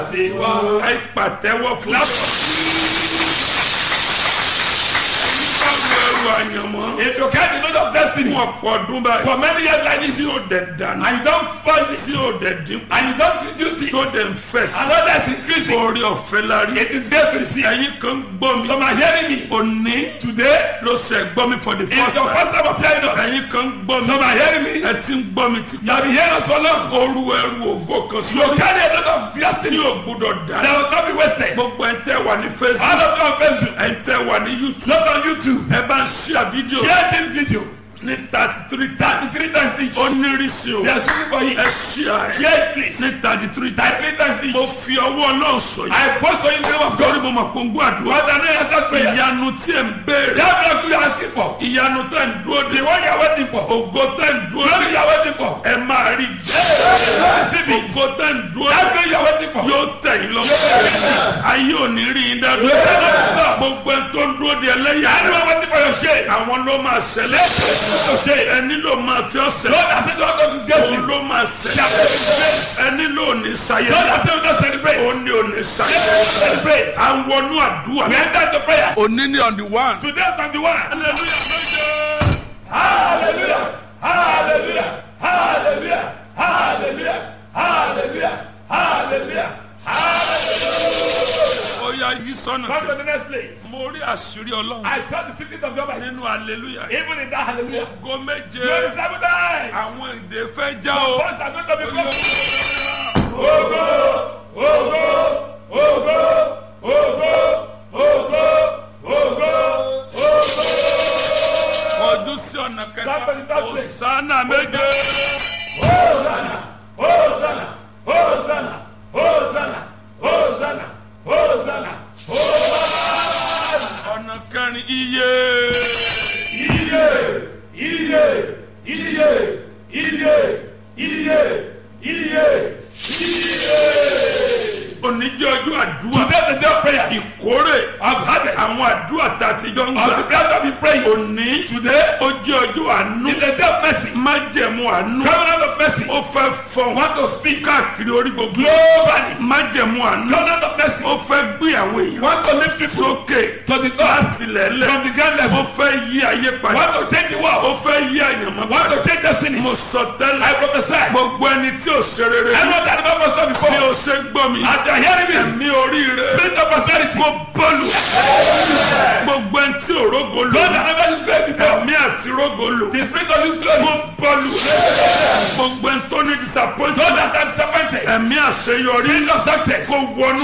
tiwa. ẹ pàtẹ́wọ́ fún mi. ẹrù àyànmọ́. If you carry the load of destiny fún ọ̀pọ̀ ọdún báyìí. for many years like this tí ó dẹ̀ dànù. and you don't spoil it tí ó dẹ̀ dín. and you don't reduce it tó dẹ̀ ń fẹ̀ sí. and others increase it, orí ọ̀fẹ́ la rí. it is great to receive. ẹ̀yin kan gbọ́ mi. Some are hearing me òní today. ló ṣe gbọ́ mi for the It's first your time. first time of hearing us. ẹ̀yin kan gbọ́ mi. Some are hearing me. ẹ ti ń gbọ́ mi ti You have been hearing us for long. oru ẹrù ògo kan You sórí. carry a lot of tí destiny o gbúdọ̀ dá. that will not be wasted. gbogbo ẹ̀ ń tẹ́ wà ní All facebook. of you on Facebook, ẹ̀ ń tẹ́ wà ní youtube. not on YouTube. ẹ bá ń ṣíà fídíò Share this video ní thirty three times. three times each. ó ní rísí o. They are looking for you. ẹ ṣíà ẹ̀ Share it please. ní thirty three times. Three times mo each. fi ọwọ́ náà sọ yìí. I post on you the name of torí God. mo mọ̀ pé ń gbọ́ àdúrà. What are they answered prayers? ìyanu tí ẹ̀ ń béèrè. That miracle you are asking for. ìyanu tẹ̀ ń dúró de. The one you are waiting for. ògo tẹ̀ ń dúró Glory de. you are waiting for. ẹ máa rí Receive it. ògo tẹ̀ ń dúró That de. thing you are waiting for. yóò tẹ̀ yín lọ. ayé ò ní rí yín dáadọ́. gbogbo ẹ̀ tó ń dúró de ẹlẹ́yà. Anyone waiting for your shame. àwọn ló máa ṣẹlẹ̀. Your shame. ẹni ló máa fi ọ̀sẹ̀ Lord, sí. I say don't come disgrace òun you. ló máa ṣẹlẹ̀. ẹni ló ní sayẹ. Lord, I say don't celebrate. òun ni ò ní sayẹ. Celebrate. à ń wọnú àdúrà. We enter into prayer. òní ni on the one. Today is on the one. hallelujah méje. Hallelujah. Hallelujah. Hallelujah. Hallelujah. Hallelujah. Hallelujah. ó yá yí sọ́nà. Come to the next place. mo rí àṣírí ọlọ́run. I saw the secret of God by nínú hallelujah. even in that hallelujah. ògo méje. Glory seven times. àwọn èdè fẹ́ já o. First I'm going to be Ó yá, broken. Ogo, ogo, ogo, ogo, ogo, ogo, ogo. kọjú sí ọ̀nà Somebody kẹta. talk to me. òsánà méje. Hosanna, Hosanna, Hosanna, Hosanna, Hosanna, Hosanna, Hosanna. ọ̀nà kẹrin iye. Iye, iye, iye, iye, iye, iye, iye. oníjẹ́ ọjọ́ àdúrà. Today the day of prayer ìkórè. of harvest àwọn àdúrà tá a ti jọ ń of the gbà. prayer that we pray. òní. Today ó jẹ́ ọjọ́ àánú. is the day of mercy. májẹ̀mú àánú. Covenant of mercy. ó fẹ́ fọ. Want to speak káàkiri orí gbogbo. globally. májẹ̀mú àánú. Covenant of mercy. ó fẹ́ gbé àwọn èèyàn. Want to lift people sókè. to the top láti lẹ́lẹ̀. from the ground ó level. fẹ́ yí ayé padà. Want to change the ó world. fẹ́ yí àyànmọ́ Want padà. to change destinies. mo sọ I tẹ́lẹ̀. prophesy. gbogbo ẹni tí ò ṣe rere. Everyone that never was done bí before. o ṣe gbọ́ mi. As you are hearing me. ẹ̀mí oríire. Spirit of prosperity. kó bọ́ọ̀lù. gbogbo ẹni tí ò rógo lò. God that never used great before. ẹ̀mí àti rógo lò. The spirit of his glory. kó bọ́ọ̀lù. gbogbo ẹni tó ní disappointment. God that are disappointed. ẹ̀mí àṣeyọrí. Spirit of success. kó wọnú.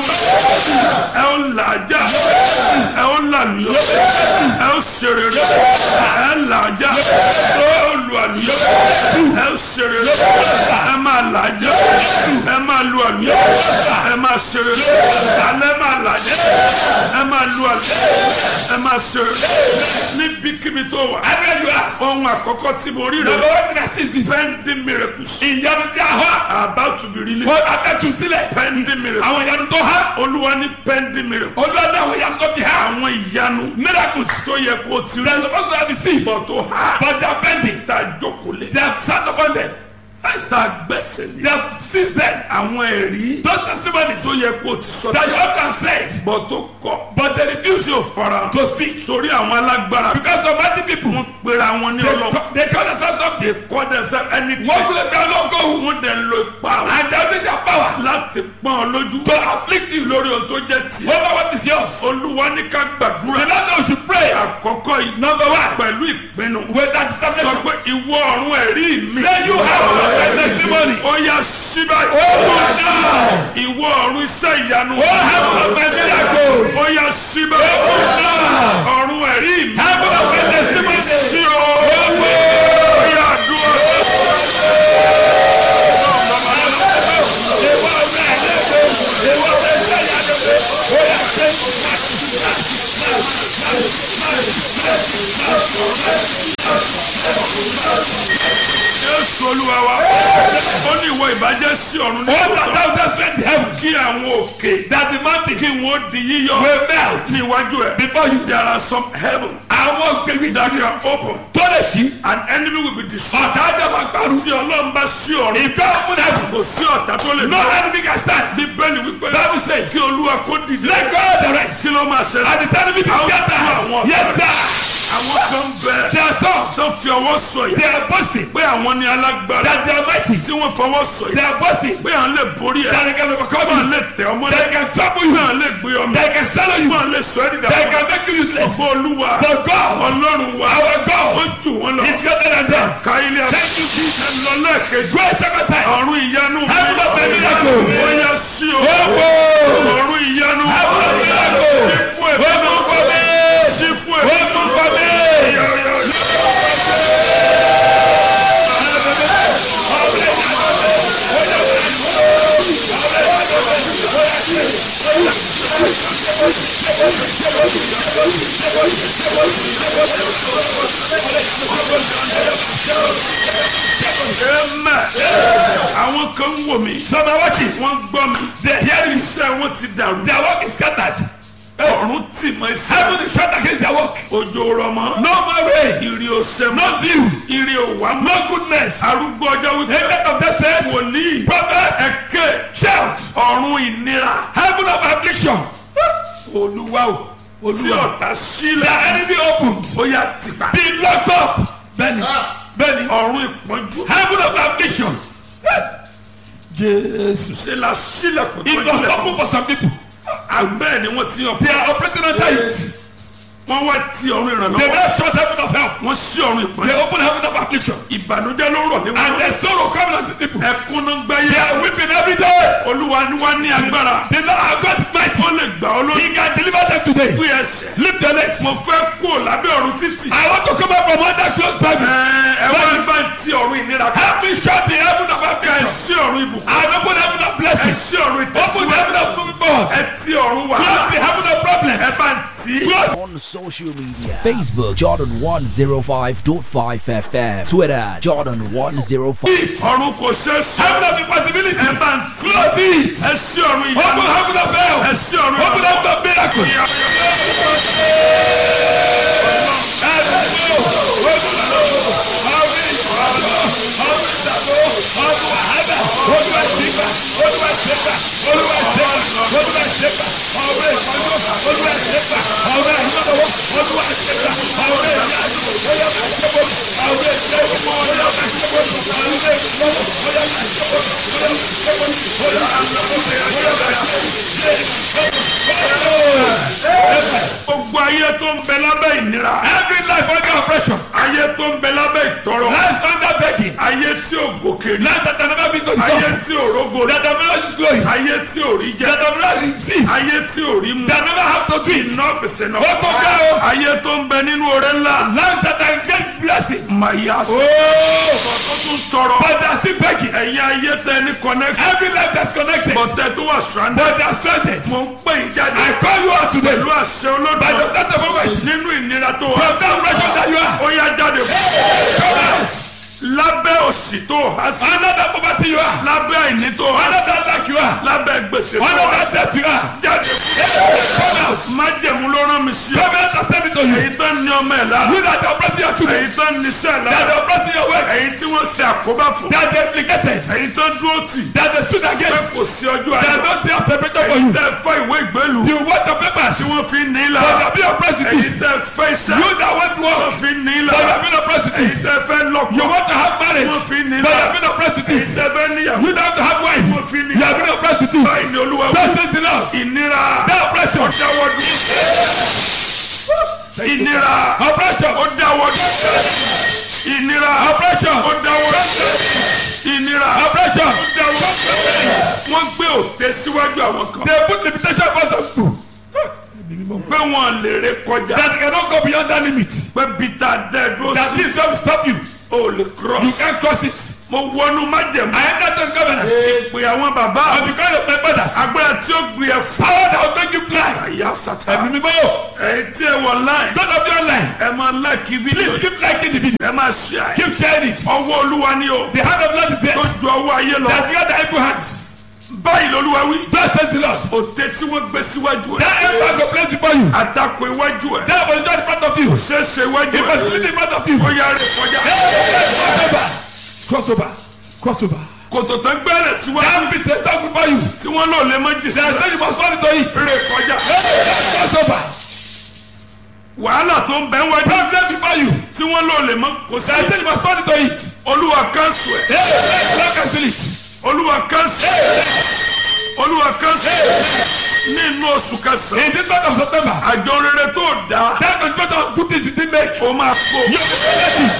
ẹ ó làájá. ẹ ó làlùyọ. ẹ ó ṣerere. ẹ làájá. ẹ ó lu àlùyọ. ẹ ó ṣerere. ẹ máa làájá. ẹ máa lu àlùyọ. ẹ máa ṣerere. alẹ́ máa làájá. ẹ máa lu àlùyọ. ẹ máa ṣerere. níbikíbi tó wà. Everywhere you are. ohun àkọ́kọ́ tí mo rí Number rẹ̀. one thing I see is this. pending miracles. Ìyanu tí a há. about to be released. Wọ́n abẹ́tù sílẹ̀. pending miracles. Àwọn ìyanu tó há. olúwa ní pending miracles. Olúwa àwọn ìyanu tó ti há. àwọn ìyanu Miracles. tó yẹ kó ti They are rí supposed to have received. bọ̀ tó há But they are pending. tá a jókòó lé They have sat upon them. tá a gbẹ́sẹ̀ They lé have seized them. àwọn ẹ̀rí Those testimonies tó yẹ kó ti sọ that you tí have to said. bọ̀ tó kọ̀ But they refuse tí ò fara to speak. torí àwọn alágbára Because of mighty people. wọ́n pera wọn ní They, ọlọ́ co- they call themselves something. they call themselves anything Wọ́n kúlẹ̀ bí ọlọ́gọ́ òun. wọ́n dẹ̀ ń lo ipa wọn And they have their power láti pọ́n ọ lójú to afflict you lórí ohun tó jẹ́ tiẹ̀ over what is yours. olúwa ní ká gbàdúrà The Lord knows you pray. àkọ́kọ́ yìí Number one. pẹ̀lú ìpinnu With that sọ establishment. pé ìwọ ọ̀run ẹ̀rí mi. Say you have a testimony. ó yá sí báyìí. Open now. ìwọ ọ̀run iṣẹ́ ìyanu. Oh, heaven of my miracles. ó yá sí báyìí. Open now. ọ̀run ẹ̀rí mi. Heaven of my testimony. sí o. ó yá dúró. jésù olúwa wa ó ní ìwọ ìbàjẹ́ sí ọ̀run ní All òótọ́ that thou dost rent the heaven, kí àwọn òkè that the mountains kí wọ́n di yíyọ will melt ní iwájú ẹ̀ before you. there are some heaven Àwọn gbègbè that can open tó lè ṣí. an enemy will be destroyed Ọ̀tá àjọ máa gbàrú. tí ọlọ́run bá sí ọ̀run If God open heaven, kò sí ọ̀tá tó lè no dá enemy can stand. bíbélì wípé Bible says, kí olúwa kó dìde let God direct. kí ló máa ṣẹlẹ̀ And the enemy be Àwọn scattered. tí àwọn Yes, ọ̀tá sir. àwọn kan bẹ They are some. tó fi ọwọ́ sọ̀yà They are boasting pé àwọn ní alágbára that they are mighty. tí wọ́n fọwọ́ They sọ̀yà are boasting pé àwọn lè borí ẹ̀ that they can overcome wọ́n you. lè tẹ̀ ọmọ They lẹ́ can trouble pé you. àwọn lè gbé ọmọ They can swallow you. wọ́n lè sọ ẹ́ dídà They can make you useless. ṣùgbọ́n olúwa But God, ọlọ́run wa our ó God, jù wọ́n lọ is greater than them. ká ilé ẹ̀ Thank you, Jesus. lọ lẹ́ẹ̀kejì Go a second time. ọ̀run ìyanu mi Heaven of a miracle. ó yẹ sí o Open. ọ̀run ìyanu Heaven of a miracle. sí fún ẹ̀mí Open náà for me. sí fún ẹ̀mí Open for me. Amen. àwọn kan ń wò mí Some are watching. wọ́n gbọ́ mi They hear you. iṣẹ́ wọn ti dàrú Their work is scattered. ọ̀run tì mọ́ iṣẹ́ Heaven is shut against their work. òjò rọmọ No more rain. ìrì òsè No mọ́ dew. ìrì òwà mọ́ No goodness. arúgbó ọjọ́ wípé Amen of the says, wòlíì prophet, ẹ̀kẹ́ shout. ọ̀run ìnira Heaven of affliction. Olúwa o. tí Olúwa. ọ̀tá The sílẹ̀ enemy opened. ó yà tìpá Be locked up. Bẹ́ẹ̀ni. Bẹ́ẹ̀ni. ọ̀run ìpọ́njú Heaven of affliction. Jesus. ṣe la sílẹ̀kùn It was pọ́njú open for some people. àgbẹ̀ ni wọ́n ti yàn They are operating under it. wọ́n wá ti ọ̀run They ìrànlọ́wọ́ now shut heaven of help. wọ́n sí ọ̀run They ìpọ́njú open heaven of affliction. ìbànújẹ́ ló rọ̀ And léwu there's sorrow coming on these people. ẹkún ló ń gbá They are yé weeping every day. olúwa ni wá ní agbára The Lord our God is mighty. ó lè gbà ọ́ lórí He can deliver them today. gbé ẹsẹ̀ Lift your legs. mo fẹ́ kú lábẹ́ ọ̀run títì I want to come out from under closed heaven. ẹ wá bá ń ti ọ̀run ìnira ká Help me shut the heaven of ẹ affliction. sí ọ̀run ìbùkún And open heaven of ẹ blessing. sí ọ̀run Open the ìtẹ̀síwájú heaven of moving forward. ẹ ti ọ̀run Close wàhálà the heaven of ẹ problems. bá ń tì í. Close. on social media Facebook Jordan 105.5 FM Twitter Jordan 105 ọ̀run kò ṣeé sọ Heaven of impossibility. ẹ bá ń tì í. Close it. ẹ sí ọ̀run Open ìyanu heaven of help. ẹ sí ọ̀run Open ìyanu. heaven of miracle. gbogbo ayé tó ń bẹ lábẹ́ ìnira Every life under oppression. ayé tó ń bẹ lábẹ́ ìtọrọ Life under begging. ayé tí ò gòkè rí Life that have never been to the ayé top. tí ò rógo rí That have never used glory. ayé tí ò rí jẹ That have never received. ayé tí ò rí mu That never have to do it. iná fèsì náà Ó tó ká o. ayé tó ń bẹ nínú oore ńlá Life that have get blessing. màyà sọ Oh. tó tún tọrọ But they are still begging. ẹ̀yin ayé tẹ ní connection Every life that's connected. bọ̀tẹ́ tó wà stranded But they are stranded. mo ń pè yín jáde I call you out today. pẹ̀lú àṣẹ By the olódò third of August. nínú ìnira tó wà From that pressure that you are. ó yá jáde Come out. lábẹ́ òsì tó há sí Under that poverty you are. lábẹ́ àìní tó há Under sí that lack you are. lábẹ́ gbèsè tó Under há that sí debt you are. jáde Come out. májẹ̀mú ló rán mi sí ọ Come out and step into you. èyí tó ń ní ọmọ ẹ̀ lára You that are oppressing your children. èyí tó ń ní sẹ́ẹ̀ That lára are oppressing your work. èyí tí wọ́n ṣe àkóbá fún That they implicated. èyí tó dúró tì That they stood pé against. kò sí ọjọ́ That ayọ̀ don't they have separated for èyí you. tẹ́ fẹ́ ìwé ìgbélú You want the papers. tí wọ́n fi ń ní But lára they be oppressed with èyí it. tẹ́ fẹ́ iṣẹ́ You that want tí wọ́n work. fi ń ní But lára they be oppressed with èyí it. tẹ́ fẹ́ You lọ́kọ̀ want to have tí marriage. wọ́n fi ń ní But lára they be oppressed with èyí it. tẹ́ fẹ́ níyàwó You don't have to have wife. tí wọ́n fi ń ní You have lára been oppressed with báyìí it. ni olúwa wí. That says the Lord. ìnira That oppression. dáwọ́ dúró ìnira Oppression. ó dáwọ́ dúró ìnira Oppression. ó dáwọ́ dúró ìnira Oppression. ó dáwọ́ dúró wọ́n gbé òtẹ́ síwájú àwọn kan They put limitation upon some people. pé wọ́n lè ré kọjá That cannot go beyond that limit. pé bíta dẹ́ẹ̀dúró That sí this will stop you. ò lè You cross can't cross it. mo wọnú májẹ̀mú I enter the covenant. pé àwọn bàbá And because of my brothers. agbára tí ó gbé ẹ fún Power that will make you fly. àyà sàtà ẹ̀mí mímọ́ yóò. ẹ̀yin tí ẹ wọ láì don't of your line. ẹ máa láìkí fídíò please keep liking the video. ẹ máa ṣe àyè keep sharing it. ọwọ́ olúwa ni o the hand of God is there. tó ju ọwọ́ ayé lọ that you are the able hands. báyìí lolúwa wí God says the Lord. òtẹ tí wọ́n gbé síwájú ẹ that emperor go place before you. àtakò iwájú ẹ that was not in front of you. ṣeéṣe iwájú it was ẹ really in front of you. ó yára rẹ kọjá cross over cross over. kòtò tó gbẹ́rẹ̀ síwájú that be the talk before you. tí wọ́n lò lè má jì sí there is no you must fall into it. rẹ kọjá cross over. wàhálà tó ń bẹ wájú problem before you. tí wọ́n lò lè má kò sí there is no you must fall into it. olúwa kánṣu ẹ hey don't cancel it. olúwa kánṣu olúwa kánṣu nínú oṣù kẹsàn-án in this month of September. àjọ rere tó dá that contribution of good things you did make. o máa kó you will collect it.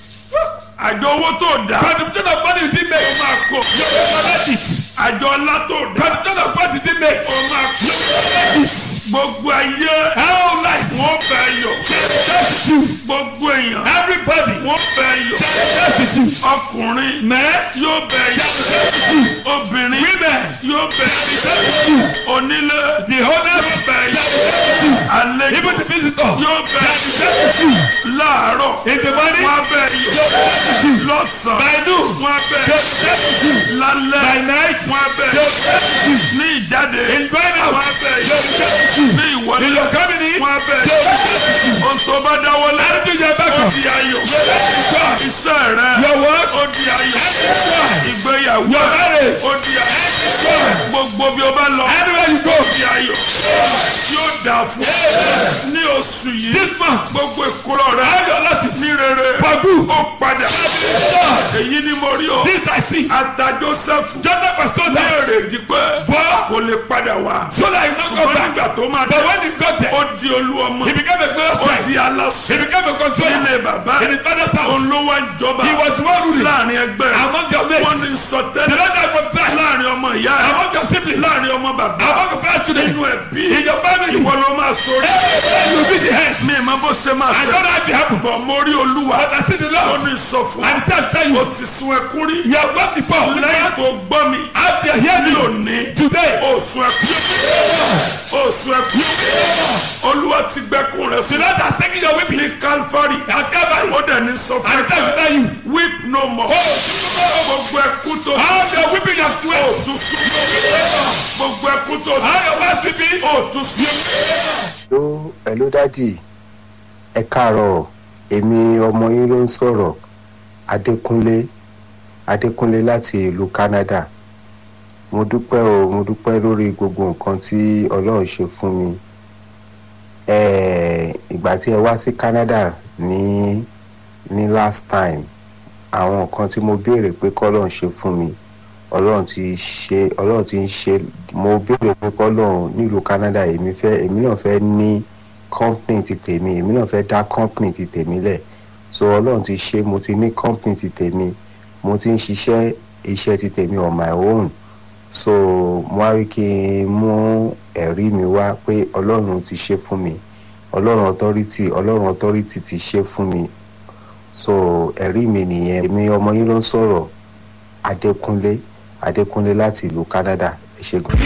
àjọ owó tó dá contribution of money you did make. o máa kó you will collect it. àjọ ọlá tó dá contribution of what you did make. o máa kó you will collect it. gbogbo ayé how life. wọ́n bẹ yọ just you. gbogbo èèyàn everybody. wọ́n bẹ yọ just you. ọkùnrin men. yóò bẹ yọ obìnrin women. yóò bẹ yọ onílé the owners. yóò bẹ yọ àlejò even the visitor. yóò bẹ yọ láàárọ̀ in the morning. wọ́n bẹ yọ lọ́sàn-án by noon. wọ́n bẹ by lálẹ́ night. wọ́n bẹ ní ìjáde in going out. wọ́n bẹ ní ìwọlé in your coming in. wọ́n bẹ ohun tó bá dáwọ́lé anything you back ó up. di ayọ̀ iṣẹ́ rẹ your work. ó di ayọ̀ ìgbéyàwó your marriage. ó di ayọ̀ gbogbo bí o bá lọ anywhere you go. ó di ayọ̀ yóò dà fún ní oṣù yìí this month. gbogbo ìkúrọ̀ rẹ all your losses. ní rere for good. ó padà èyí ni mo rí o this I see. ata Joseph Jonathan was told ní that. èrè dípẹ́ for kò lè padà wá so that he no go ṣùgbọ́n back. nígbà tó máa but dé when he got there. ó di olú ọmọ he became a glorious ó friend. di aláṣẹ he became a controller. nílé bàbá in his father's house. òun ló wá ń jọba he was one ruling. láàrin ẹgbẹ́ rẹ̀ among your wọ́n mates. ní sọ the tẹ́lẹ̀ Lord that prophesied. láàrin ọmọ ìyá ẹ̀ among your siblings. láàrin ọmọ bàbá among your fellow children. nínú ẹbí in your family. ìwọ ló máa sọrí Hey, you be the head. mi ìmọ̀ bó ṣe máa I ṣe don't know how it happen. bọ̀ mo rí olúwa but I see the ó Lord. ní sọ fún and he said tell o you. ti sun ẹkún rí you have gone before. lẹ́yìn tó gbọ́ mi after you hear ní me. òní today. ó sun ẹkún ó sun ẹkún olúwa ti gbẹ́kún rẹ̀ the sùn Lord has taken your weeping. ní Calvary at Calvary. ó dẹ̀ ní sọ fún and he said to ẹ tell you. weep no more gbogbo ẹkún tó all ti your weeping you have ó sweat. tún sùn gbogbo ẹkún tó all your ti past weeping. ó tún sùn. hello hello dadi ẹ káàárọ̀ èmi ọmọ yín ló ń sọ̀rọ̀ adékúnlé adékúnlé láti ìlú canada mo dúpẹ́ o mo dúpẹ́ lórí gbogbo nǹkan tí ọlọ́run ṣe fún mi Eh, ìgbà tí ẹ wá sí canada ní ní last time àwọn nǹkan tí mo béèrè pé kọ́lọ́run ṣe fún mi ọlọ́run ti ṣe ọlọ́run ti ń ṣe mo béèrè pé kọ́lọ́run nílùú canada èmi fẹ́ èmi náà fẹ́ ní company ti tèmi èmi náà fẹ́ dá company ti tèmi lẹ̀ so ọlọ́run ti ṣe mo ti ní company ti tèmi mo ti ń ṣiṣẹ́ iṣẹ́ ti tèmi on my own so mo wá rí kí n mú ẹ̀rí mi wá pé ọlọ́run ti ṣe fún mi ọlọ́run authority ọlọ́run authority ti ṣe fún mi so ẹ̀rí mi nìyẹn èmi ọmọ yín ló ń sọ̀rọ̀ adékúnlé adékúnlé láti ìlú canada ẹ ṣe gan.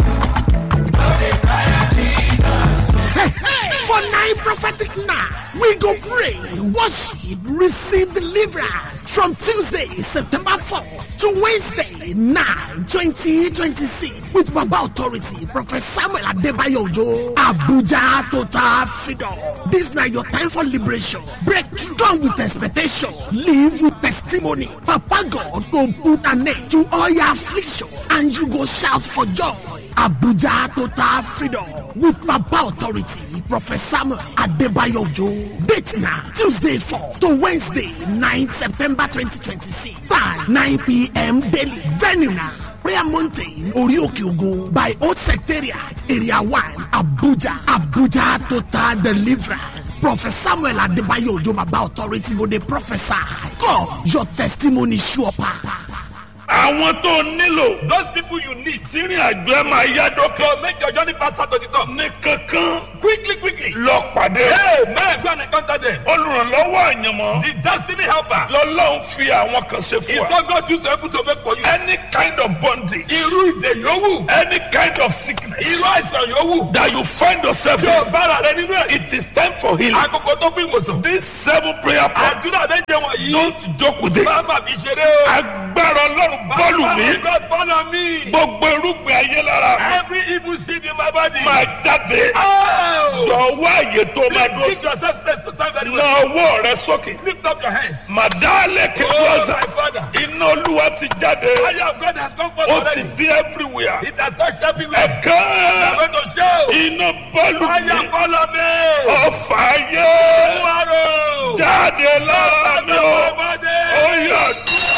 For nine prophetic nights, we go pray, worship, receive deliverance from Tuesday, September 4th to Wednesday, 9, 2026 with Baba Authority, Prophet Samuel Adebayo Ojo, Abuja Total Freedom. This night your time for liberation. Breakthrough. Come with expectation. Live with testimony. Papa God go put an end to all your affliction and you go shout for joy. Abuja Total Freedom with Papa Authority, Prophet Samuel Adebayo Ojo. Date now, Tuesday 4 to Wednesday 9 September 2026. Time 9 p.m. daily. Venue now. Prayer Mountain, Orioke Ogo by Old Secretariat, Area 1, Abuja, Abuja Total Deliverance. Prophet Samuel Adebayo Ojo Baba Authority go dey prophesy. God, your testimony sure pass. àwọn tó nílò those people you need. tírin àjọ ẹ máa yá dókè to make your journey faster to the top. ní kankan quickly quickly. lọ pàdé hey man go and encounter them. olùrànlọ́wọ́ àyànmọ́ the destiny helper. lọ́lọ́run fi àwọn kan ṣe fún if wa God God choose to able to make for you. any kind of bondage irú ìdè yòówù. any kind of sickness sickness Irú àìsàn yòówù. that you find yourself Tí o in, bára rẹ nínú ẹ̀. it is time for healing. Àkókò tó fún ìwòsàn. This seven prayer point, Àdúrà méje wọ̀nyí. don't joke with it. Bàbá mi ṣeré o. Agbára Ọlọ́run bọ́ọ̀lù mi, God follow me. gbogbo irúgbìn ayé lára mi Every evil seed in my body. máa jáde. Oh! Jọ wá àyè tó máa dúró Give sí. yourself space to stand very Na well. ọwọ́ rẹ sókè. Lift up your hands. Màdálẹ̀ Oh, kẹ́kọ̀ọ́sà. my father. Iná Olúwa ti jáde. Fire of God has come forth Ó ti already. dé everywhere. It has touched everywhere. Ẹ̀ka I'm going to show. iná bọ́ọ̀lù Fire mi. follow me. Ọ̀fà ayé Tomorrow. jáde lára mi o. Ó Body. yà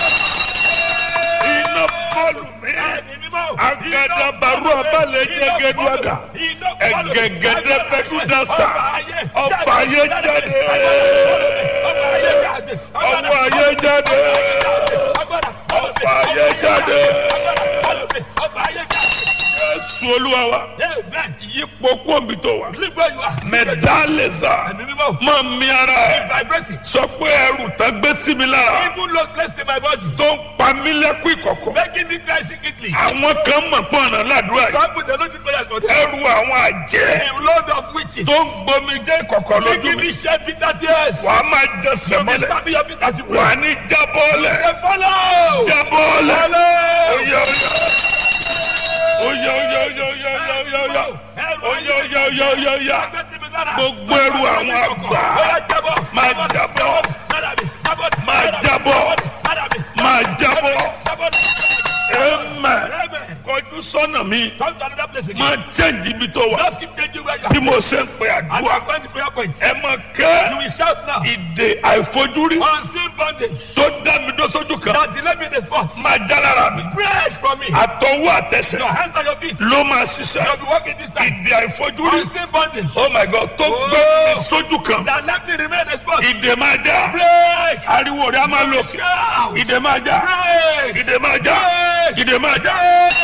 iná bọ́ọ̀lù mi. Agadabaru abalẹ̀ jẹ́gẹ́dúwàdà. Ẹ̀gẹ̀gẹ̀dẹ̀ bẹ́kúdàsá. Ọ̀fà ayé jáde. Ọwọ́ ayé jáde. Ọ̀fà ayé jáde. Jésù Olúwa wa. Yípo kóńbì tó wà. Mẹ̀dálẹ̀sà. Máa mi ara ẹ̀. Vibrating. Sọ pé ẹrù tán gbé sí mi lára. Even low place in my body. Tó ń pa mí lẹ́kún ìkọ̀kọ̀. Making me cry secretly. Àwọn kan mọ̀ pọ̀nà ládùúrà yìí. Some people don't prayers for them. Ẹrù àwọn àjẹ́. A load of witches. Tó ń gbomi jẹ́ ìkọ̀kọ̀ lójú Making mi. me shed bitter tears. Wàá máa jẹ You sẹ̀mọ́lẹ̀. stab me your bitter as you Wàá pray. ní jábọ́ọ̀lẹ̀. Say follow. Jábọ́ọ̀lẹ̀. Follow. Oyè oyè. Oyè oyè oyè oyè oyè oyè oyè. Oyè oyè oyè oyè oyè. Gbogbo ẹrù àwọn àgbà. Máa jábọ́. Máa jábọ́. Máa jábọ́. Amen. Kọjú sọ́nà mi. Come to another place again. Máa jẹ́ǹjì ibi tó wà. Just keep changing where you Bí are. mo ṣe ń pe And you àdúrà. are going to prayer points. Ẹ máa You kẹ́ will shout now. ìdè àìfojúrí Unseen bondage. tó dá mi dó sójú kan. That delay me in the spot. Máa já lára mi. Break from me. Àtọwọ́ àtẹsẹ̀ Your hands and your feet. ló máa ṣiṣẹ́. You'll be walking this time. Ìdè àìfojúrí. Unseen bondage. Oh my God tó gbé mi sójú kan. That let me remain in the spot. Ìdè máa já. Break. Ariwo rẹ̀ á máa lò. Shout. Ìdè máa já. Break. Ìdè máa já. Ìdè máa já.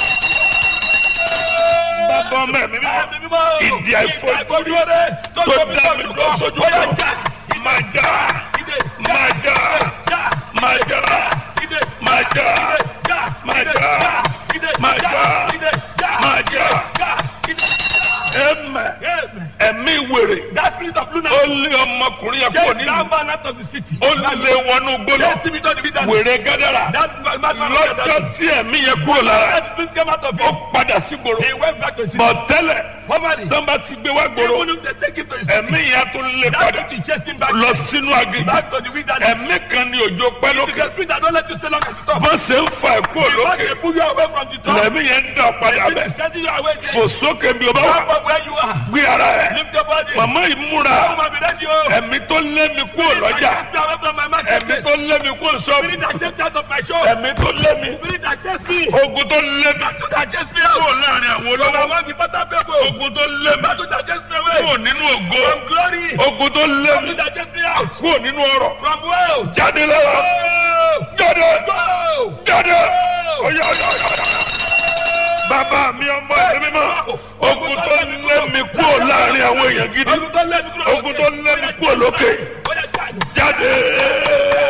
Bàbá ọmọ ẹ̀mí mímọ́. Ìdè àìfojúrí tó dá mi dó sójú kan. Máa já. Máa já. Máa já. Máa já. Máa já. Máa já. Máa já. Ẹ̀mẹ̀. Ẹ̀mí wèrè. That spirit of lunar. Ó lé ọmọkùnrin yẹn kúrò Chase nínú. that man out of the city. Ó lé wọnú gbóná. Chase him into the wilderness. Wèrè gádàrà. That man man man Lọ́jọ́ tí ẹ̀mí yẹn kúrò lára. That spirit came out of Ó him. padà sí gbòòrò. He went back to the city. Bọ̀ tẹ́lẹ̀ Formerly, tán bá ti gbé wá gbòòrò. even if they take him to the city, Ẹ̀mí yẹn tó lé that padà. spirit chased him back. Lọ sínú aginjù. Back to the wilderness. Ẹ̀mí kan ní òjò pẹ́ It is lókè. the spirit that don't let you stay long at the top. Bọ́n ṣe ń fa ẹ̀kú Once òlókè. they pull you away from the top, Lẹ̀mí yẹn ń dà padà it bẹ̀. is sending you away there. Fò sókè bí o bá Up wà. of where you are. Gbé ara ẹ̀. Lift your body. Màmá ìmúra. Come and be ready, oh. Ẹ̀mí tó lé mi kúrò lọ́jà. Chase me away from my Ẹ̀mí marketplace. tó lé mi kúrò sọ́ọ̀bù. Spirit that chased me out of my shop. Ẹ̀mí tó lé mi. Spirit that chased me. Ogun tó lé mi. Battle that chased me Kúrò out. láàrin àwọn From olówó. among the better people. Ogun tó lé mi. Battle that chased me away. Kúrò nínú ògo. From glory. Ogun tó lé mi. Battle that chased me out. Kúrò nínú ọrọ̀. From wealth. Jáde lára. Go. Jáde. Go. Jáde. Ọ̀yà ọ̀yà ọ̀yà. Bàbá mi ọmọ ẹ̀mí mímọ́. Ogun tó lé mi kúrò láàrin àwọn èèyàn gidi. Ogun tó lé mi kúrò lókè. Ogun tó lé mi kúrò lókè. Ó yá, jáde. Jáde.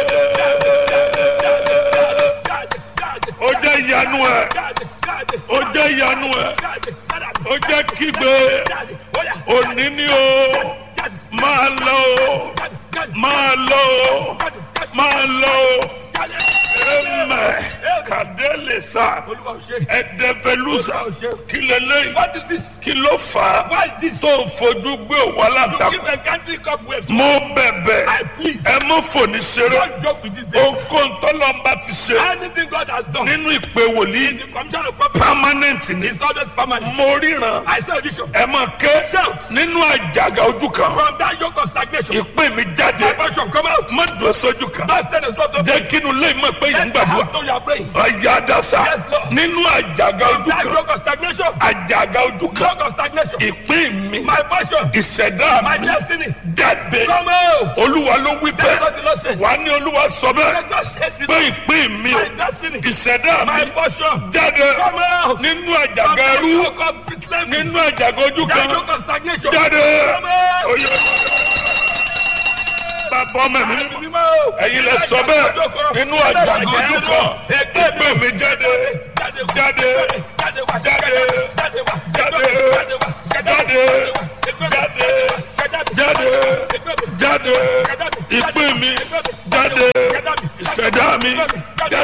Jáde, jáde, Ó jẹ́ ìyanu ẹ̀. jáde, jáde, Ó jẹ́ ìyanu ẹ̀. jáde, jáde. Ó jẹ́ kígbe. Jáde, ó yá, Òní ni o. jáde, Máa lọ o. jáde, jáde, Máa lọ o. jáde, jáde, Máa lọ o. jáde. Ẹ̀mẹ̀. Kàdé lè sá. Olúwa ò ṣe. Ẹ̀dẹ̀fẹ̀lúsà. Kí lélẹ́yìn? What is this? Kí ló fà á? Why is this? Tó ń fojú gbé òwò You aláǹtakùn. keep encountering cobwebs. Mo bẹ̀bẹ̀. I plead. Ẹ mọ́ fòní ṣeré. Don't joke with this day. Ohunkóhun tọ́lọ́mbà ti ṣe. Anything God has done Nínú ìpè wòlíì. the commission of property Permanent ni. is always permanent. Mo ríran. I say vision. Ẹ mọ̀ ké. Shout. Nínú àjàgà ojú kan. From that yoke of stagnation, Ìpè mi jáde. my passion come out. Má dùn sójú kan. That stand is not of Jẹ́ kínú lé mọ̀ pé yìí ń Let the gbàdúrà. house know you are praying. Ọ̀yà àdàsà. Yes, Lord. Nínú àjàgà ojú That kan. yoke of stagnation, Àjàgà ojú kan. yoke of stagnation, Ìpín mi. my passion, Ìṣẹ̀dá my mi. destiny, Jáde. come out. Olúwa ló wí That's bẹ́ẹ̀. what the Lord says. Wà á ní Olúwa sọ bẹ́ẹ̀. Let God says it. Pé ìpín mi o. My destiny, Ìṣẹ̀dá my mi. portion, Jáde. come out. Nínú From àjàgà that ẹrú. yoke of slavery, Nínú àjàgà ojú that kan. yoke of stagnation, Jáde. come out. Oyè. Bàbá ọmọ mi. Ẹ̀mí mímọ́ o. Ẹ̀yin lẹ sọ bẹ́ẹ̀. Nínú àjàgà ojú kan. Ìpín mi jáde. Jáde wá. Jáde. Jáde wá. Jáde. Jáde wá. Jáde.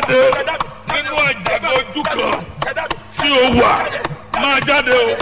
jáde nínú àjàgbá ojú kan tí o wà máa jáde o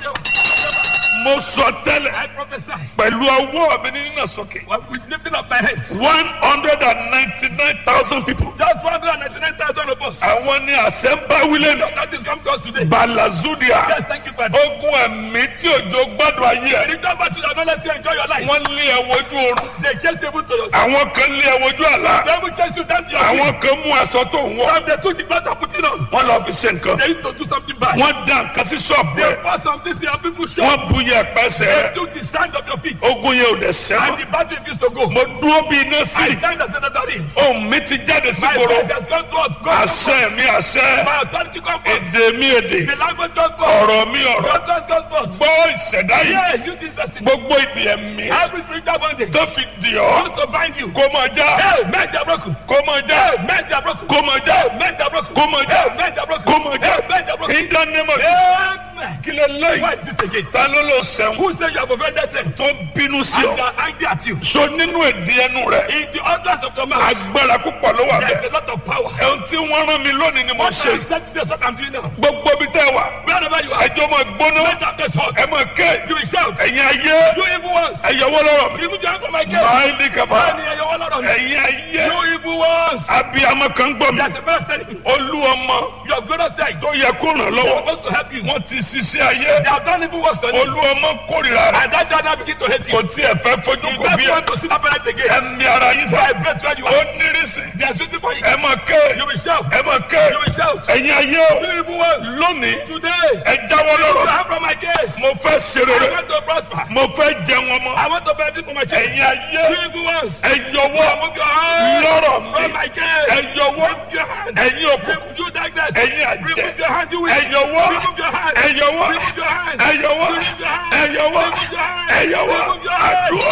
mo sọ tẹ́lẹ̀ I prophesy. pẹ̀lú ọwọ́ mi ní nínà sókè When we lifting up my hands. one hundred and ninety-nine thousand people Just 199,000 of us. àwọn ní àṣẹ ń bá wílé ní That is come to us today. balazudia Yes, thank you, Father. ogun ẹ̀mí tí òjò gbádùn ayé ẹ̀ The government should have not let you enjoy your life. wọ́n lé ẹ wojú oorun They chase you to your àwọn kan lé ẹ wojú àlá They will chase you down to your feet. àwọn kan mú aṣọ tó ń wọ̀ Some they took the blood and put it on. wọ́n lọ fi ṣe nǹkan They used to do something bad. wọ́n dá nǹkan sí ṣọ́ọ̀bù They ẹ̀ bought some things and people shot. wọ́n bu yẹ pẹ́sẹ̀ They ẹ̀ took the sand of your feet. ogun yẹn ò dẹ̀ And sẹ́mọ̀ the battle refused to go. mo dúró bí iná sí I stand as a Nazarene. ohun mi ti jáde sí My gbòòrò voice has gone to us. God, àṣẹ mi àṣẹ My authority come forth. èdè mi èdè The language goes forth. ọ̀rọ̀ mi ọ̀rọ̀ God does goes forth. gbọ́ ìṣẹ̀dá yìí Yeah, you this destiny. gbogbo ìdí ẹ̀mí Every spiritual bondage tó fi dì ọ́ wants to bind you. kó máa já Hey, men they are broken. kó máa já Hey, men they are broken. kó máa já Hey, men they are broken. kó máa já Hey, men they are broken. kó máa já Hey, men they are broken. in the name of Jesus Amen. kí lè Why lẹ́yìn is this again? ta ló lọ sẹ́wọ̀n Who say you have offended them? tó bínú sí And ọ they are angry at you. so nínú èdè ẹnu rẹ In the utterance of your mouth, agbára púpọ̀ ló wà there is bẹ́ẹ̀ a lot of power. ẹ̀hún tí wọ́n rán mi lónìí ni mo What ṣe I said today is what I'm doing now. gbogbo bí tẹ́ wà Wherever you are, ẹjọ́ máa gbóná let that place hot. ẹ máa ké You will shout. ẹ̀yin ayé You evil ones. ẹ̀yọ̀wọ́ lọ́rọ̀ mi Remove your hand from my case. máa ní kaba Man, you are one of them. ẹ̀yin ayé You evil ones. abiyamọ kan gbọ́ mi There's a better telling. olú ọmọ Your greatest strength. tó yẹ kó ràn They're lọ́wọ́ supposed to help you. wọ́n ti ṣiṣẹ́ ayé They have done evil works on you. olú ọmọ kórìíra rẹ̀ And that dad now begin to hate kò you. tiẹ̀ fẹ́ fojú You kò bí don't ẹ want to see that parent again. ẹ̀mí ara yín sá Vibrate where you ó are. nírísì There's waiting for you. ẹ máa ké You will shout. ẹ máa ké You will shout. ẹ̀yin ayé o You evil ones. lónìí Today, ẹ jáwọ́ you lọ́rọ̀ have from my case. mo fẹ́ ṣe I rere want to prosper. mo fẹ́ jẹun ọmọ I want to benefit from my case. ẹ̀yin ayé You evil ones. ẹ yọwọ́ Remove your hand lọ́rọ̀ from mi my case. ẹ yọwọ́ Remove your hand. ẹ̀yin òkú Remove you darkness. ẹ̀yin àjẹ́ Remove your hand, you will. ẹ yọwọ́ Remove your hand. ẹ yọwọ́ Remove your hand. ẹ yọwọ́ Remove your hand. ẹ yọwọ́ Remove your hand. ẹ yọwọ́ Remove your hand. àdúrà.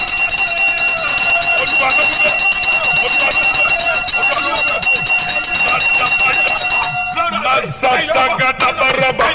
Olúwa ló wí bẹ́ẹ̀. Olúwa ló wí bẹ́ẹ̀. Olúwa ló wí bẹ́ẹ̀. Masatagadabaraba.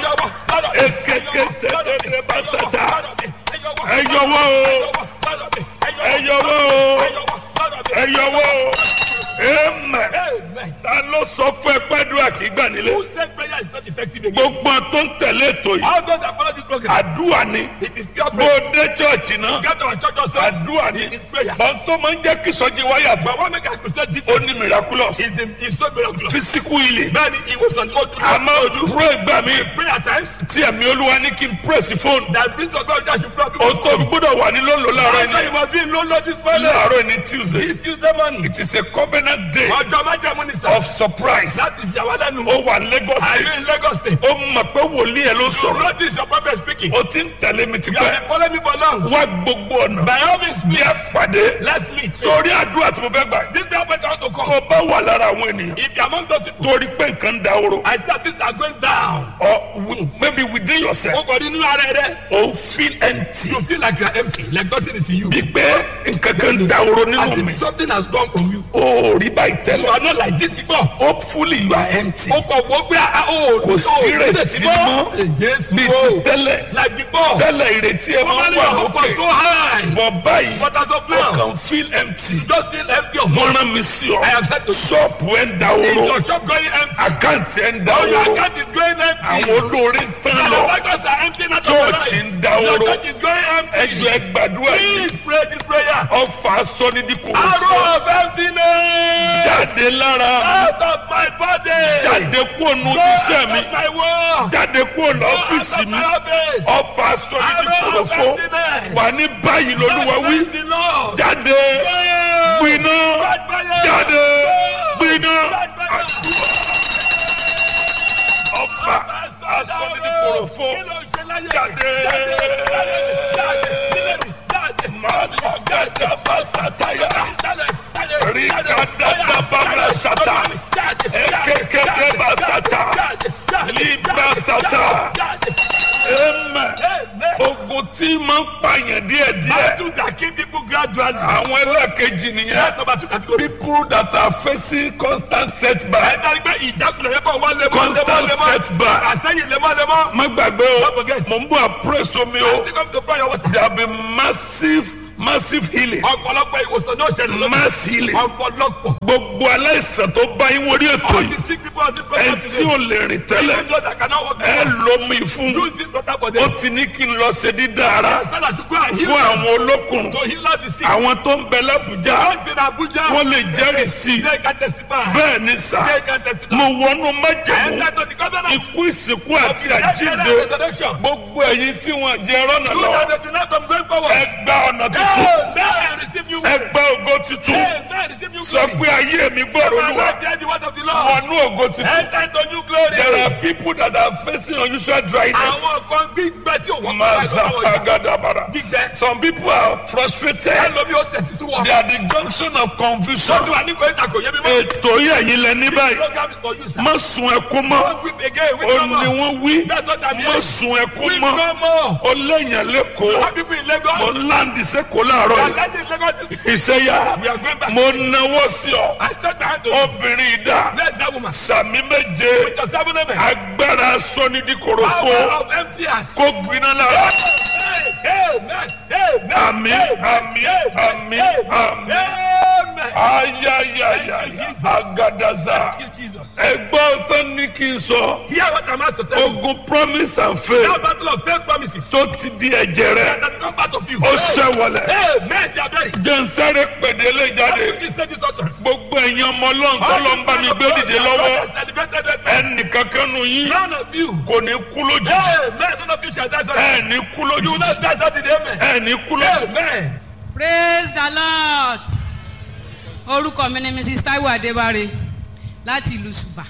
Ekeketedede basata. Ẹ yọwọ́ o. Ẹ yọwọ́ o. Ẹ yọwọ́ o. Amen. Amen. Ta ló sọ fún ẹ pẹ́dúrà kì í gbà nílé? Who said prayer is not effective again? Gbogbo àwọn tó ń tẹ̀lé ètò yìí. How does that follow this program? Àdúrà ni. It is pure Bó prayer. o dé chọ́ọ̀chì náà. Get our church yourself. Àdúrà ni. It is prayer. Bọ́n tó máa ń jẹ́ kí sọ́jí wáyà tó. But what make I present deep Ó ní miraculous. is the is so miraculous. Physical healing. Bẹ́ẹ̀ni ìwòsàn tó dúró. A máa ń pray gbà mí. Prayer at times Tí ẹ̀mí olúwa ní kí n press fóònù. that brings to God that you pray. O tó fi gbọ́dọ̀ wà ní lólo láàárọ̀ After you ẹni. must be in low low this morning. Láàárọ̀ ẹni Tuesday. This Tuesday morning. It is a covenant day Ọjọ́ májàmú ni sir. of surprise. Láti jà wá lẹ́nu. Ó wà Lagos Are you state. in Lagos state? Ó mọ̀ pé wòlíì ẹ̀ ló You sọ̀rọ̀. notice your prophet speaking. O ti ń tẹ̀lé mi ti You have pẹ́. been following me for long. Wá gbogbo ọ̀nà. By all means, Bí ẹ please, pàdé. let's meet. Sórí àdúrà tí mo fẹ́ gbà. This prayer point I want to Tó come. o bá wà lára àwọn ènìyàn. If you are among those people, Torí pé nǹkan da oró. I start this are going down. Or wi- maybe within yourself. O kò rí inú ara rẹ. O feel empty. You feel like you are empty, like nothing is in you. Bí pé nǹkan kan da oró As nínú mi. if something has gone from you. O ò rí báyìí You tẹ́lẹ̀. are not like this before. Hopefully you are empty. O kò wọ́n gbé a o. Kò sí ìrètí mọ́. Jésù Bí o. ti tẹ́lẹ̀. Like before. Tẹ́lẹ̀ ìrètí ẹ máa Normally ń wà your hope was so lókè. high. Bọ̀ báyìí. But as of O now, kàn feel empty. just feel empty of Mo money. rán mi sí ọ. I am set to Ṣọ́ọ̀bù ẹ̀ ń da Is oró. your shop going empty? Àkáǹtì ẹ̀ ń da All your oró. account is going empty. Àwọn olórí ń tán And lọ. the bankers are empty now. Church ń da Your oró. church is going empty. Ẹgbẹ́ gbàdúrà yìí. Please pray this prayer. Ọfà sọ́nídìkù. Arrow of emptiness. Jáde lára. Out of my body. Jáde kúrò nù Go iṣẹ́ out mi. of my world. Jáde kúrò ní Go ọ́fíìsì out of mi. my office. Ọfà sọ́nídìkù Arrow of lọ́fọ́. emptiness. Wà ní báyìí lolúwa wí. Praise the Lord. Jáde. Fire. Gbiná. Bad fire. Jáde. Go. Gbiná. Bad fire. Ọfà asọ́nídìkù lọ́fọ́. Kí ló ń ṣe láyé? Jáde. Jáde. Jáde. Nílé mi. Jáde. Màlúwàgàdà bá sàtáyà. Jáde. Jáde. Rikadada babra sata. Ekekebe ba sata. Libra sata. Amen. Ogun tí máa ń pààyàn díẹ̀díẹ̀. Battle that kill people gradually. Àwọn ẹlẹ́ẹ̀kejì nìyẹn. That's number two category. People that are facing constant setback. Ẹ̀dá gbé ìjákulẹ̀ yẹn bọ̀ wá lemọ́ Constant lemọ́ lemọ́. setback. Àsẹ́yìn lemọ́ lemọ́. Má gbàgbé o, Don't forget. mò ń bọ̀ àpérèsọ mi I o. think come to prayer water. There have been massive massive healing ọ̀pọ̀lọpọ̀ ìwòsàn náà ṣẹlẹ̀ lónìí. mass healing ọ̀pọ̀lọpọ̀. gbogbo aláìsàn tó bá yín wọlé ètò all yìí the sick people on this ẹ program tí ò lè rìn tẹ́lẹ̀ even those that cannot walk ẹ lomi fún use this water for ó them. ti ní kí n lọ ṣe dídá ara stand up to go and heal fún them. àwọn olókùnrin to heal all the sick. àwọn tó ń bẹ lábùjá those in Abuja. wọ́n lè jẹ́rìí sí i they can testify. bẹ́ẹ̀ ni sà they can testify. mo wọnú and májèmú that to the government. ikú ìsìnkú àti àjíǹde resurrection. gbogbo ẹ̀yin tí wọ́n jẹ rọ́nà you lọ that they deny from going forward. ẹ gba ọ̀nà tuntun Hey, man, receive you. ẹ gba ògo tuntun Hey, man, receive you. sọ pé ayé mi gbọ́dọ̀ olúwa Hear the word of the Lord. wọnú ògo tuntun Enter into new glory. there are people that are facing unusual dryness àwọn kan gbígbẹ tí òun mazapagadabara gbígbẹ. some people are frustrated ẹlòmí ó tẹ̀sí sí wọn. they are the junction of confusion sọ́dún wa ní kò ìta kò yé mi mọ́. ètò yìí ẹ̀yin lẹ ní báyìí program is for you sir. má sun ẹkún mọ́ don't weep again weep ó no ní more. wọ́n wí that's what I'm má hearing. sun ẹkún weep mọ́ no more. ó léèyàn lẹ́kọ̀ọ́ some people in mo Lagos. ń láǹdì sẹ́kọ̀ọ́ láàárọ̀ they are yìí letting Lagos is. iṣẹ́ yá we are going back. mo náwó sí ọ I stretch my hand to you. obìnrin ìdá bless that woman. sàmì méje with your seven amen. agbára sọ́nidíkorofo power of empty hands. kó gbiná lára Amen. Amen. Àmín, àmín, àmín, àmín. Amen. ayayaya agadaza Thank you, Jesus. ẹgbọ́n tó ní kí n sọ Hear what I'm asked to tell you. ogun promise and faith That battle of faith promises tó ti di ẹ̀jẹ̀ rẹ that come part of you. ó ṣẹ̀wọ̀lẹ̀ Amen. They are very. jẹ́nsẹ́rẹ́ pèdélé jáde This stage is utterance. gbogbo ẹ̀yin ọmọ ọlọ́run tó lọ ń bá mi gbé dìde lọ́wọ́ ẹnì kankan nù yín None of you. kò ní kú lójijì Amen. None of you shall die suddenly. ẹ̀ ní kú You will lójijì not die suddenly. Amen. ẹ̀ ní kú lójijì. Amen. praise the lord orúkọ mi ni mrs taiwo adébáre láti ìlú ṣùbà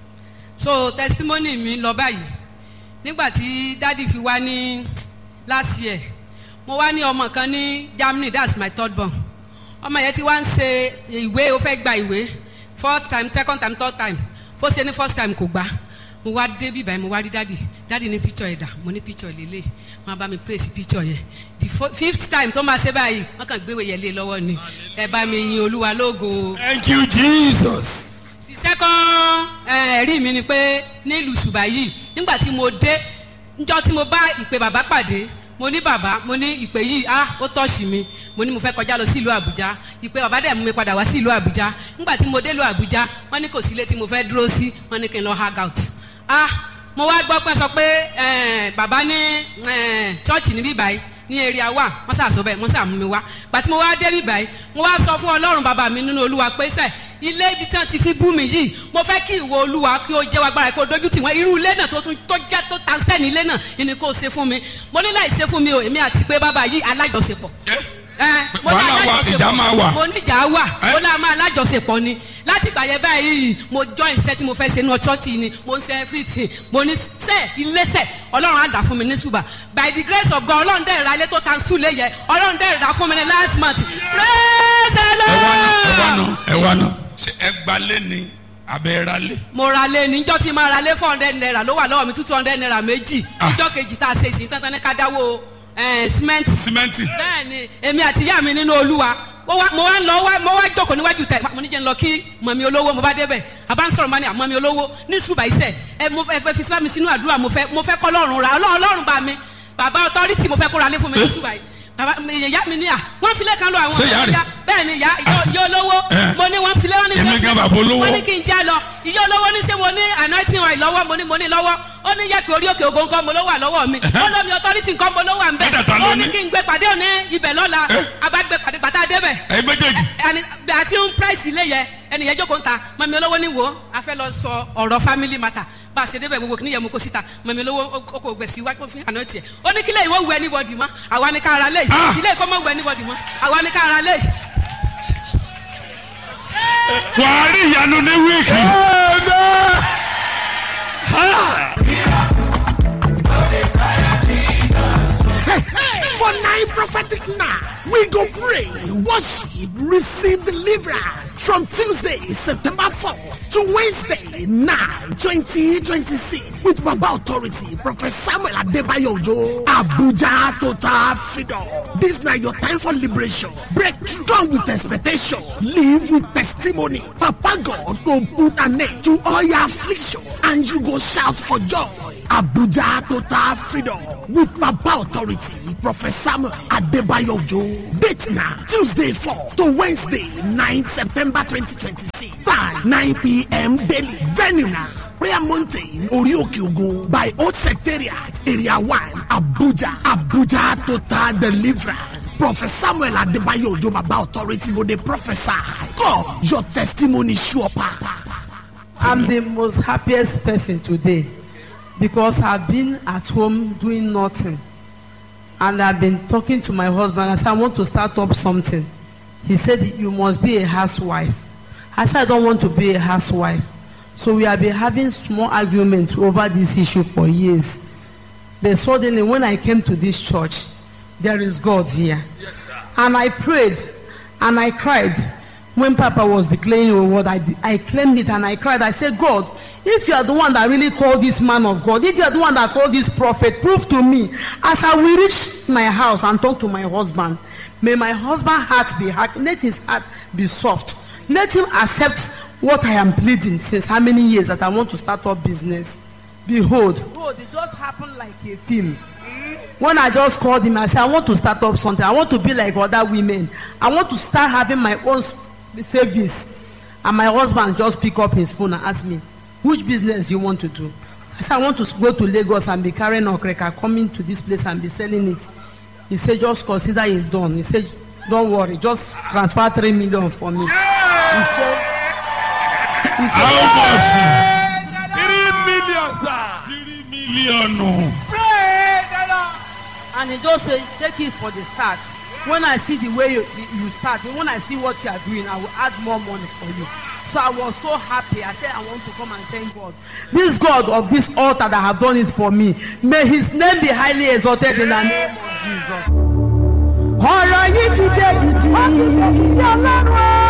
so testimony mi lọ báyìí nígbà tí dádì fi wá ní last year mo wá ní ọmọ kan ní germany that's my third born ọmọ yẹn ti wá ń ṣe ìwé ó fẹ́ gba ìwé fourth time second time third time fó ṣe ní first time kò gbà mo wá dé bíbá yẹn mo wá rí dádì dádì ní picture ẹ̀dà mo ní picture lélẹ̀ wọn bá mi praise picture yẹn the fo- fifth time tó máa ṣe báyìí wọn kàn gbéwèé yẹn lé lọ́wọ́ ni ẹ bá mi yin olúwa lógo Thank you, Jesus. the second eh, ẹ̀rí mi ni pé nílùú ṣùgbà yìí nígbà tí mo dé njọ́ tí mo bá ìpè bàbá pàdé mo ní bàbá mo ní ìpè yìí ah ó tọ́ọ̀ṣì mi mo ní mo fẹ́ kọjá lọ sí ìlú àbújá ìpè bàbá dẹ̀ mú mi padà wá sí ìlú àbújá nígbà tí mo dé ìlú àbújá wọ́n ní kò sí ilé tí mo fẹ́ dúró sí wọ́n ní kí n lọ hang out ah mo wá gbọ́ pé sọ pé eh, bàbá ní eh, chọ́ọ̀chì níbí báyìí ní area wa wọ́n ṣàṣọ bẹ́ẹ̀ wọ́n ṣàmú mi wá gbàtí mo wá débi báyìí mo wá sọ fún ọlọ́run bàbá mi nínú olúwa pé sẹ́ ilé ibi tí wọ́n ti fi bú mi yìí mo fẹ́ kí ìwọ olúwa kí o jẹ́ wa gbára kí o dojú tì wọ́n irú ilé náà tó tún tó jẹ́ tó ta sẹ́ni ilé náà ni kò ṣe fún mi mo ní láì ṣe fún mi o èmi àti pé bàbá yìí alájọṣepọ̀ ẹ mo ní Wàhálà wà, alájọṣepọ̀. ìjà máa wà. mo ní ìjà wà Ẹ? mo lá máa alájọṣepọ̀ ni láti ìgbà yẹn báyìí mo join iṣẹ́ tí mo fẹ́ ṣe ní ọ̀ṣọ́ọ̀tì ni mo ń ṣe everything mo ní sẹ́ iléeṣẹ́ ọlọ́run á dà fún mi ní ṣùgbà by the grace of God ọlọ́run dẹ̀ ra ilé tó ta sùn lé yẹ ọlọ́run dẹ̀ ra fún mi ní last month praise the Ẹ wá ná, ẹ wá lord ná, ẹ wá ná. Ṣé ẹ gbalé ni abẹ́ ra lé? mo ra lé níjọ́ tí máa ra lé four hundred naira ló wà lọ́wọ́ mi two hundred naira méjì Ah. níjọ́ kejì tá a ṣe ìsìn tán tán ní ká dáwó ẹ̀ cement Símẹ́ǹtì. bẹ́ẹ̀ni èmi àti ìyá mi nínú olúwa mo wá mo wá ń lọ wá mo wá jókòó níwájú tẹ mo ní jẹ́ ń lọ kí mọ̀mí olówó mo bá débẹ̀ àbá ń sọ̀rọ̀ mọ́ ni àmọ́mí olówó ní ṣùgbà iṣẹ́ ẹ mo fẹ́ fẹ́ fi síbá mi sínú àdúrà mo fẹ́ mo fẹ́ kọ́ lọ́rùn ra ọlọ́run ọlọ́run bá mi bàbá ọtọ́rìtì mo fẹ́ kóra lé fún mi ní ṣùgbà yìí bàbá mi- ìyá mi ní à wọ́n filẹ̀ kan lọ àwọn Ṣé ìyá rẹ̀? ìyá bẹ́ẹ̀ ni ìyá ìyá- ìyá olówó Eh. mo ní wọ́n filẹ̀ wọ́n ní Èmi gan bàbá olówó. wọ́n ní kí n já lọ ìyá olówó ní sẹ́ mo ní anointing oil lọ́wọ́ mo ní mo ní lọ́wọ́ ó ní yẹ kí orí òkè ògo nǹkan mo ló wà lọ́wọ́ mi ó lómi authority nǹkan mo ló wà ń bẹ̀ Mẹ́tẹ̀ẹ̀ta ló ó ní ní. kí n gbé pàdé òní ibẹ̀ lọ́la Eh. abágbé pàdé pàtà débẹ̀ Ẹyin méjèèjì. ẹni àti ń price ilé yẹ ẹnìyẹn jókòó ń ta mọ̀mí olówó ní wo a fẹ́ lọ sọ ọ̀rọ̀ family matter bá a ṣe débẹ̀ gbogbo kìnìyẹn mú kó síta mọ̀mí olówó ó ó kò gbẹ̀ sí wájú fún àná tiẹ̀ ó ní kílẹ̀ ìwọ wù anybody mọ́ àwa ni ká ara lé Ah. ilé ìkọ́ mọ́ wù anybody mọ́ àwa ni ká ara lé Wàá rí ìyanu ní wíìkì. For nine prophetic nights, we go pray, worship, receive deliverance from Tuesday, September 4th to Wednesday, 9, 2026 with Baba Authority, Prophet Samuel Adebayo Ojo, Abuja Total Freedom. This now your time for liberation. Breakthrough. Come with expectation. Live with testimony. Papa God will put an end to all your affliction and you go shout for joy. Abuja Total Freedom with Baba Authority, Prophet Samuel Adebayo Ojo. Date now, Tuesday 4 to Wednesday 9 September 2026. Time 9 p.m. daily. Venue now. Prayer Mountain, Orioke Ogo by Old Secretariat, Area 1, Abuja. Abuja Total Deliverance. Prophet Samuel Adebayo Ojo Baba Authority go dey prophesy. God, your testimony sure pass. I'm the most happiest person today because I've been at home doing nothing. And I've been talking to my husband. I said, I want to start up something. He said, You must be a housewife. I said, I don't want to be a housewife. So we have been having small arguments over this issue for years. But suddenly, when I came to this church, there is God here. And I prayed and I cried. When Papa was declaring your word, I, I claimed it and I cried. I said, God, if you are the one that really called this man of God, if you are the one that called this prophet, prove to me as I will reach my house and talk to my husband. May my husband's heart be hard. Let his heart be soft. Let him accept what I am pleading since how many years that I want to start up business. Behold, behold, it just happened like a film. When I just called him, I said, I want to start up something. I want to be like other women. I want to start having my own savings. And my husband just pick up his phone and ask me, which business you want to do? I said, I want to go to Lagos and be carrying okreka, coming to this place and be selling it. He said, just consider it done. He said, don't worry, just transfer three million for me. He said, he said, How much? Three million, sir. Three million. and he just say take it for the start when i see the way you you start when i see what you are doing i will add more money for you so i was so happy i say i want to come and thank god this god of this altar that have done it for me may his name be highly exalted in the name of jesus. ọ̀rọ̀ yìí ti dé dìdì. ó ti dé dìdì ọlọ́run.